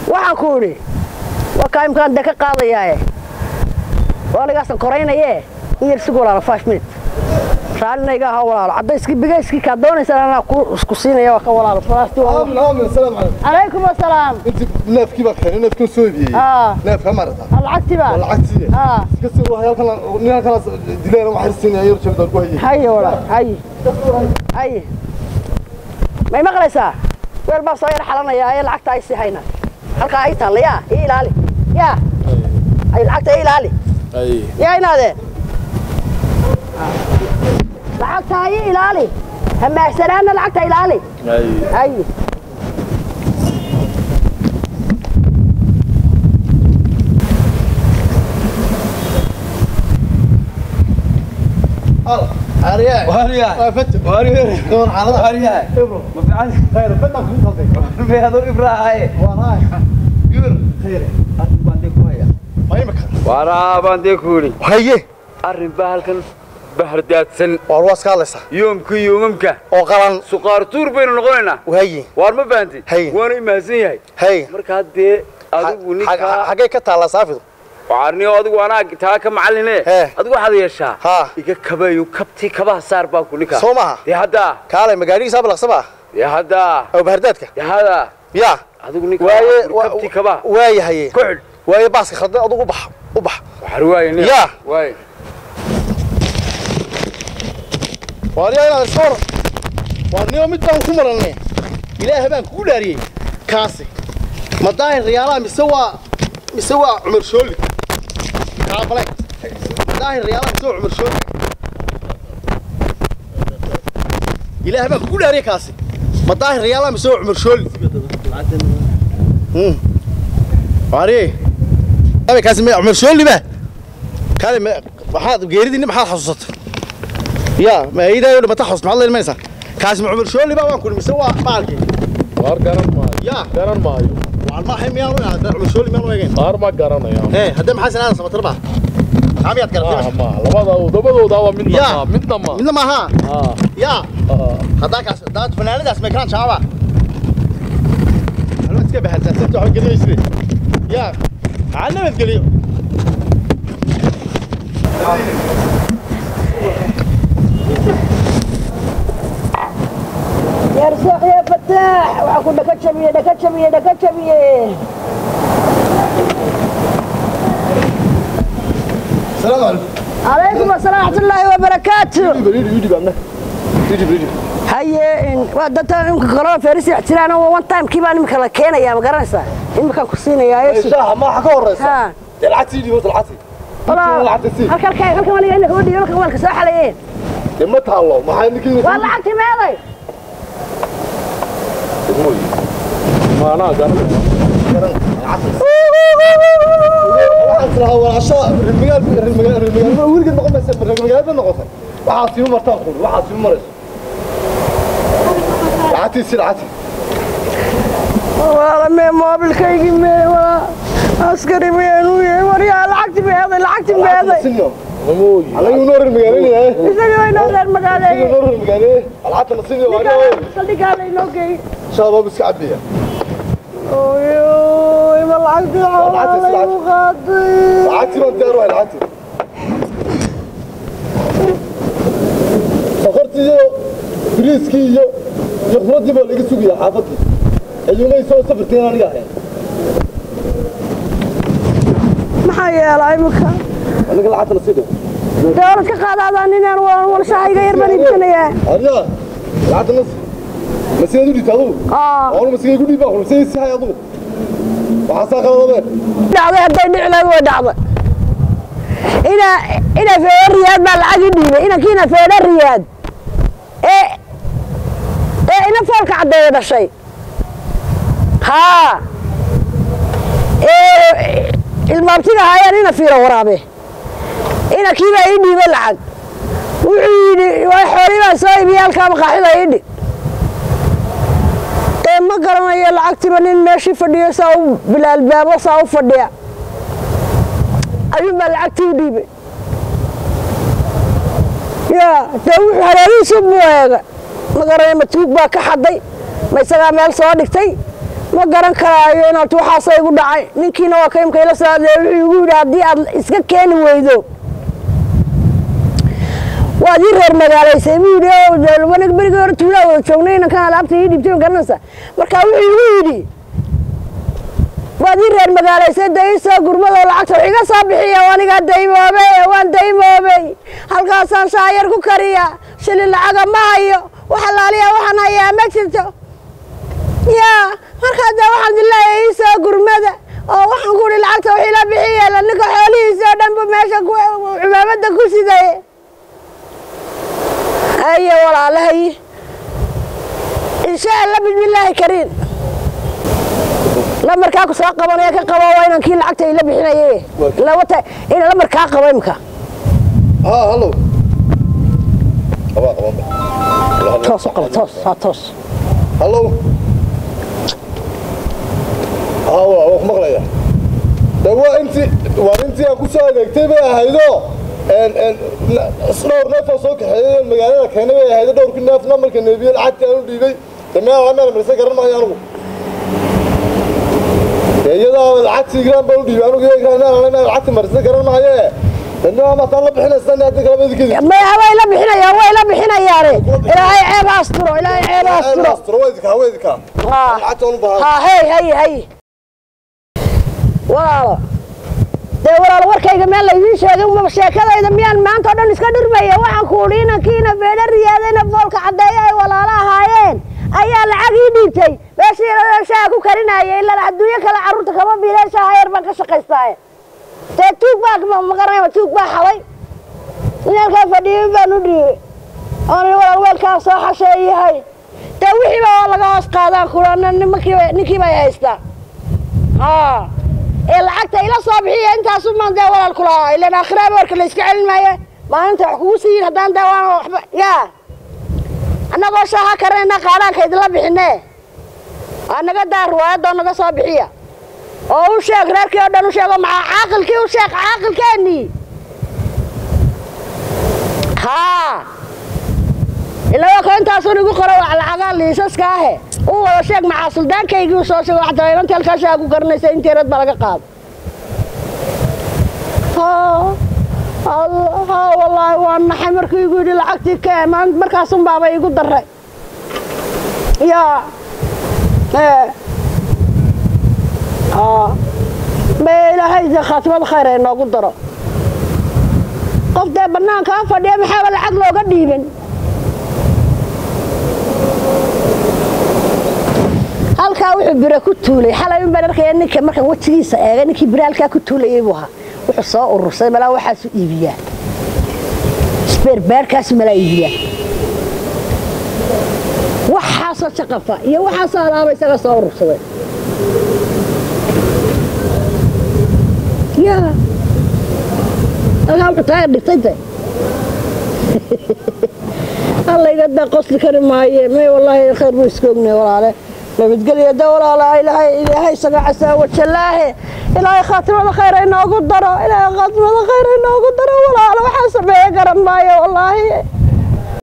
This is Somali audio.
waxaan ku idhi waa kaa imkaan dee ka qaadayaaye waa ligaasan koraynayee in yar sigu walaalo five minute raalina iga ahaa walaalo caddayskii bigayskii kaa doonaysaan anaa ku isku siinaya waa ka walaalo falaastii waa aamin aamin assalaamu calaykum calaykum assalaam inti neefkii baa keenay neefkii soo iibiyey aa neefka marata lacagtii baa lacagtii aa iska sii waa halkan nin halkan dileen wax siinaya yar jeebda ku hayay haye walaal haye haye may maqlaysaa weel baa soo yar xalanayaa ee lacagta ay sii hayna halkaa ay taalla yaa ii ilaali yaa ay lacagta ii ilaali yaa inaadeen lacagta ii ilaali hamaahsanaana lacagta ilaali haye عارية واريا فتح واريا دون حالة واريا ابرو ما في عندي خير فتح في صدق في هذول ابراهيم وراي قبر خير ما يمكن waraa baan dee ku yidhi هي arrin baa halkan bahardaadsan والواس كالسا yoomkii yoomamka oo qalan suqaar tuur baynu noqonaynaa وهي waar ma fahanti Hay. waana imahadsan yahay هي markaa dee adigu ninkaa حاجة كتالا صافي waarniyo adigu anaa taa ka macalline He. adigu waxaad yeeshaa ها iga kabayo kabtii kabaha saar baa ku ninkaa soo maha dee haddaa kaalay magaadhigii saab laqsaba dee haddaa oo bahardaadka dee haddaa yaa adigu ninkaa waaye kabtii kabaha waaye haye ku xidh waaye baaska khaldan adigu u bax u bax waxar waaye nin Yaa. waaye waariyaa inaad iska waran waarniyo mid baan ku marannay ilaahay baan kugu dhaariyey kaasi ma daahir riyaalaha mise waa mise waa cumar shooli kaabale ma daahir riyaalaha mise waa cumar shooli ilaahay baan kugu dhaariyey kaasi ma daahir riyaalaha mise waa cumar shooli Hmm. waariye Abi kaasi ma cumar shooli ba kaale ma maxaad geeridii maxaad xasuusatay يا ما هي ده ما تحصل مع الله الميسا كاسم عمر شو اللي بقى كل مسوا بالكي qaar garan maayo يا garan maayo والله حي ميانو يا عمر شو اللي ميانو يجين qaar ma garanaya ايه هدم حسن هذا سمت ربع عم يتكلم maaha maaha labada dabadooda waa midna Yaa. ma midna ma من ما ها aa يا aa هذاك دات فنان ده اسمه كان شعبا انا مسكه بهذا سنت حق يسري يا علمت قليل يرزق يا فتاح وأكون دكا شبيه دكا شبيه دكا شبيه السلام عليكم عليكم السلام ورحمة الله وبركاته يجي يجي بقى يجي يجي haye waa dadta imka kaloo feerisi ixtiraan oo one time kii baan imika la keenayaa ma garanaysaa imika ku siinayaa شاح ما حكوا الرئيس ha العتي دي العتي walaa halkan halkan halkan waliga inaka wadhiyo halkan waalka soo xalayeen ما تعالوا ما حد نكين waa lacagtii meeday maanaa garanaya wala mee moobilkaygii mee waa askari meenu yahay waryaa lacagtii meeday lacagtii meeday mamooyi isagii way noo reer magaaleeyey saldhigaa laynoo geeyey oyoy ma lacagtii xoolaa laygu qaaday safartiiyo biriiskii iyo iyo khudradii baa laga sugaya xaafadii ayuumay soo safarteen aniga ahayn maxaa yeelaa imika aniga lacagta la sii dhigo dawlad ka qaadaadaan ninaan walshahayga yar baan iibsanayaa adiga lacagta nas ma sidaad u dhigta adugu aa waanu masigay ku dhiibaa xul sidii sihay adugu waxaa saa qaladabee dhacday hadday dhici lahayd way dhacday ina ina feedha riyaad baa lacag ii dhiibay inankiina feedha riyaad ee ee ina foolka caddeeya dhashay haa ee ilmaabtiga haayaan ina fiiro waraabe inankii baa ii dhiibay lacag wuxuu yidhi waa xoolii baan soo iibiyey halkaa maqaaxida ii dhig ee ma garanayo lacagtiiba nin meeshii fadhiyo saa u bilaalbaabo saa u fadhiya ayuun baa lacagtii u dhiibay yaa dee wuxuu halaalihiisu buu eega ma garanayo ma tuug baa ka xaday ma isagaa meel soo dhigtay ma garan karaayo inaad waxaasa igu dhacay ninkiina waa ka imka ila soo hadlaya wuxuu igu yidhi haddii aad iska keeni weydo waad ii reer magaalaysay buu yidhi oo aniga berigii hore tuulaa wada joognay inankan alaabta ii dhibtay ma garanaysa marka wuxuu igu yidhi waad ii reer magaalaysay dee ii soo gurmadoo lacagta wax iga soo bixiya oo anigaa daymoobey waan daymoobey halkaasaan shaayar ku kariya shilin lacaga ma hayo wax alaaliya waxaan hayaa ma jirto yaa markaa dee waxaan dileeyahay ii soo gurmada oo waxaan ku ihi lacagta wax ila bixiya la ninka xoolihiisa oo dhanba meesha cumaamada ku siday haye walaalahay insha allah bismillaahi kariin lamarkaa ku soo qabanaya ka qabo waa inaan kii lacagta ila bixinaye lawata ina lamarkaa qabo imka ها هلو toos u qabo toos haa toos هلو ها waa ku maqlaya de waa intii waa intii aan ku soo adeegtay bay ahaydo een een dhowr neef oo soo kaxeeyay magaalada keenay bay ahaydo dhowrkii neef namarka neebiyey lacagtii aan u dhiibay de meel la meel marse garan maayo anigu de iyadaa lacagtii graan baan u dhiibay anigu iyadaa graan meel la meel lacagtii marse garan maayo dadna mataan la bixinaysan hadda kala midkeedii maya way la bixinayaan way la bixinayaane ilaahay ceeb ha asturo ilaahay ceeb ha asturo astro weydka haa lacagta u baahan haa hey hey hey walaalo dee walaalo warkayga meel laydiin sheegay uma sheekadayda miyaan maanta oo dhan iska dhirmaya waxaan ku udhi inankiina beedha riyaadayna foolka caddeeya ay walaalo ahaayeen ayaa lacag ii dhiibtay meeshii shaaha ku karinaya ilaa adduunyo kale carruurta kama biileen shaaha yar baan ka shaqaystaaye dee tuug baa magaranayba tuug baa xaday inalkaa fadhiyay baan u dhiibay oon walaal weelkaa soo xasheeyahay dee wixiiba oo laga hoos qaadaan kula nimankiiba ninkii bay haystaa haa ee lacagta ila soo bixiya intaasu maan dee walaal ku lahaa ilaan aakhiraaba warka la iska celin maaye maalinta wax kugu siiyin haddaan dee waan waxba yaa annagoo shaaha karanayna qaadaanka idinla bixine waa naga daa riwaayadoo naga soo bixiya oo u sheeg reerkii oo dhan u sheego maxaa caaqilkii u sheeg caaqilkeennii haa ilaa waa ka intaasun igu qoro wax lacagaa liisaska ahe u wada sheeg maxaa suldaankaygii u soo sheego waxtaa inantii halkaashaa ku garanaysa intii rad baa laga qaado haa Allah, haa wallaahi waa naxay markii igu yidhi lacagtii kee maan- markaasun baaba igu daray yaa ee haa mee ilaahay dee khaatimada khayr ay noogu daro qof dee bannaankaa fadhiya maxaaba lacag looga dhiibin halkaa wuxuu bire ku tuulay xalay un baan arkaya ninka markaan wejigiisa eegay ninkii bire halkaa ku tuulayay buu ahaa wuxuu soo urursay malaa waxaasu iibiyaa sbeerbaarkaasu malaa iibiyaa waxaasoo jaqafa iyo waxaasoo alaaba isaga soo urursaday yaa halkaa wuxuu taaga dhigtay de allayga daa qosli kari maaye may wallaahi khayr buu iska ognay walaale nabadgelya da walaala ilaahay ilaahay isaga casaa wajalaahe ilaahay khaatimada khayr ay noogu daro ilaahay khaatimada khayr ay noogu daro walaalo waxaa sameeye garan maayo wallaahi